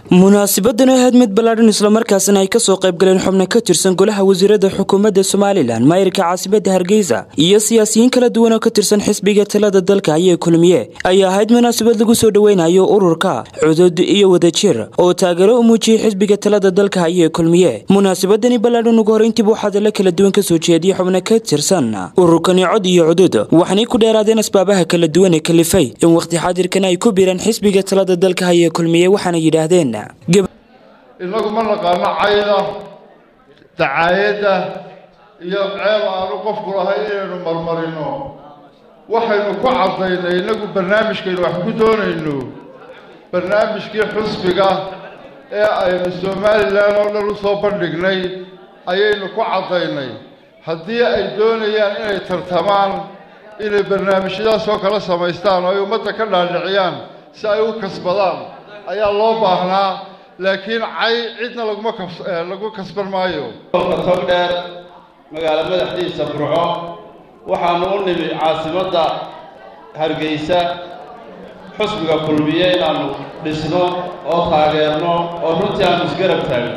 munaasibadan ahayd mid ballaadhan islamarkaasina ay kasoo qaybgaleen xubno ka tirsan golaha wasiirada xukuumadda somalilan maayirka caasimada hargeysa iyo siyaasiyiin kala duwan oo ka tirsan xisbiga talada dalka ayay kulmiye ay ahayd munaasabad lagu soo dhoweynayo ururka cudud iyo wadajir oo taageero u muujiyey xisbiga talada dalka ayay kulmiye munaasabadani ballaadhan ugu horeyntiiba waxaa dala kala duwan kasoo jeediyey xubno ka tirsan ururkani cod iyo cudud waxaanay ku dheeraadeen asbaabaha kala duwan ee kalifay in waqti xaadirkan ay ku biiraan xisbiga talada dalka ayay kulmiye waxaana yidhaahdeen inagu ma naqaano cayda dacaayadda iyo ceeb aanu qofku lahay inaynu marmarino waxaynu ku caddaynay inagu barnaamijkaynu wax ku doonayno barnaamijkii xusbiga ee aynu somalilan oo dhan u soo bandhignay ayaynu ku caddaynay haddii ay doonayaan inay tartamaan inay barnaamijyadaasoo kala samaystaan oo ay ummadda ka dhaadhiciyaan si ay u kasbadaan ayaa loo baahnaa laakiin cay cidna laguma lagu kasban maayo tog dheer magaalo madaxdiisa burco waxaanu u nimi caasimadda hargeysa xusbiga kulmiye inaannu dhisno oo taageerno oo runtii aanu isgarab taagno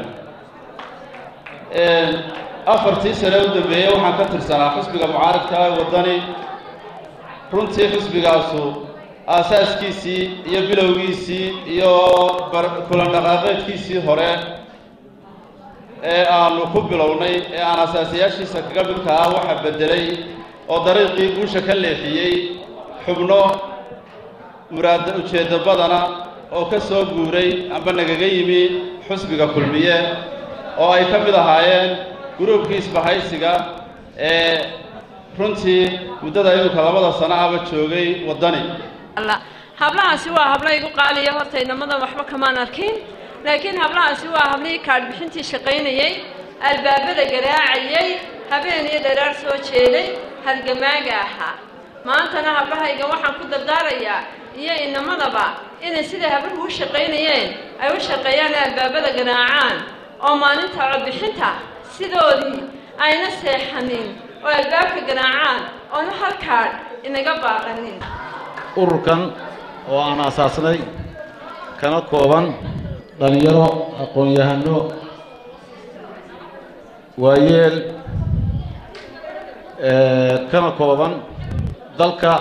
afartii sane u dambeeyey waxaan ka tirsanaa xusbiga mucaaradka waddani runtii xusbigaasu aasaaskiisii iyo bilowgiisii iyo kulan dhaqaaqeedkiisii hore ee aanu ku bilownay ee aan asaasayaashiisa kaga midka ah waxa beddelay oo dariiqii guusha ka leexiyey xubno muraada ujeeddo badana oo ka soo guuray amba nagaga yimi xusbiga kulmiye oo ay ka mid ahaayeen gruubkii isbahaysiga ee runtii muddada iminka labada sano ahba joogay waddani hablahaasi waa habla igu qaaliya horta inamadan waxba kamaan arkin laakiin hablahaasi waa hablihii kaadhbixintii shaqaynayey albaabada garaacayey habeen iyo dharaar soo jeeday halgamaaga ahaa maantana hablahayga waxaan ku dardaarayaa iyo inamadaba inay siday habluhu u shaqaynayeen ay u shaqeeyaan albaabada garaacaan oo maalinta codbixinta sidoodii ayna seexanin oo albaabka garaacaan oonu halkaadh inaga baaqanin ururkan oo aan asaasnay kana kooban dhallinyaro aqoon-yahano waayeel kana kooban dalka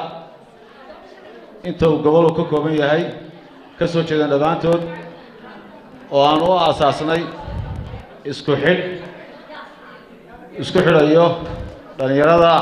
inta uu goboluu ka kooban yahay ka soo jeedaan dhammaantood oo aan u aasaasnay isku xidh isku xidhayo dhallinyarada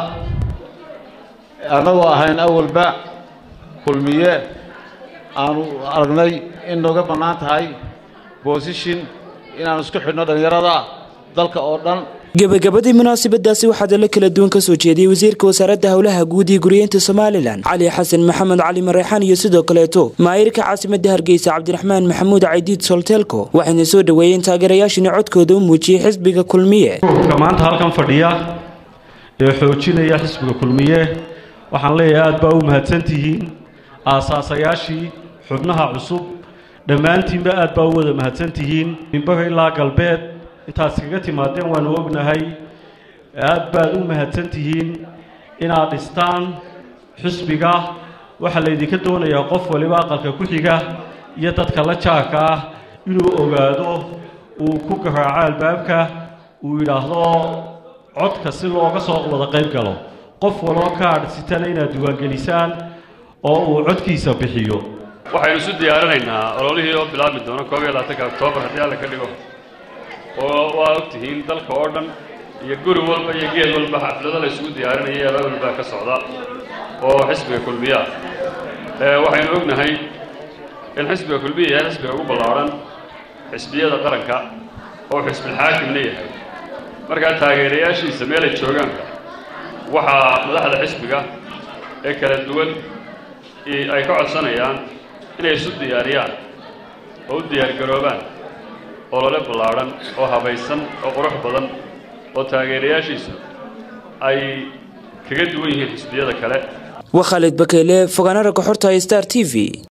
annagoo ahayn awalba kulmiye aanu aragnay in nooga bannaan tahay boosishin inaanu isku xidhno dhallinyarada dalka oo dhan gebagabadii munaasabadaasi waxaa dalo kala duwan kasoo jeediyey wasiirka wasaaradda howlaha guud iyo guriyeynta somalilan cali xasan maxamed cali mareexaan iyo sidoo kaleeto maayirka caasimadda hargeysa cabdiraxmaan maxamuud caydiid solteelko waxayna soo dhoweeyeen taageerayaashina codkooda u muujiyey xisbiga kulmiye maanta halkan fadhiya ee xoojinaya xisbiga kulmiye waxaan leeyahay aad baa u mahadsantihiin aasaasayaashii xubnaha cusub dhammaantiinba aad baa u wada mahadsantihiin mimbaga ilaa galbeed intaad iskaga timaadeen waanu ognahay aad baad u mahadsantihiin inaad dhistaan xisbiga waxaa laydinka doonayaa qof waliba aqalka ku xiga iyo dadka la jaarka ah inuu ogaado uu ku garaaco albaabka uu yidhaahdo codka si looga soo wada qayb galo qof waloo kaadh sitana inaad diiwaangelisaan oo uu codkiisa bixiyo waxaynu isu diyaarinaynaa ololihii oo bilaabmi doono koob iyo labaatanka oktoobar haddii alla ka dhigo oo waa og tihiin dalka oo dhan iyo guri walba iyo geed walba xaflado la isugu diyaarinaya abaabul baa ka socda oo xisbiga kulmiya waxaynu ognahay in xisbiga kulmiya yahay xisbiga ugu ballaadhan xisbiyada qaranka oo xisbilxaakimna yahay markaa taageerayaashiisa meelay joogaanka waxaa madaxda xisbiga ee kala duwan ay ka codsanayaan inay isu diyaariyaan oo u diyaargaroobaan olole ballaadhan oo habaysan oo qurux badan oo taageerayaashiisu ay kaga duwan yihiin xisbiyada kale waa khaalid bakeyle fogaana ragga xorta star t v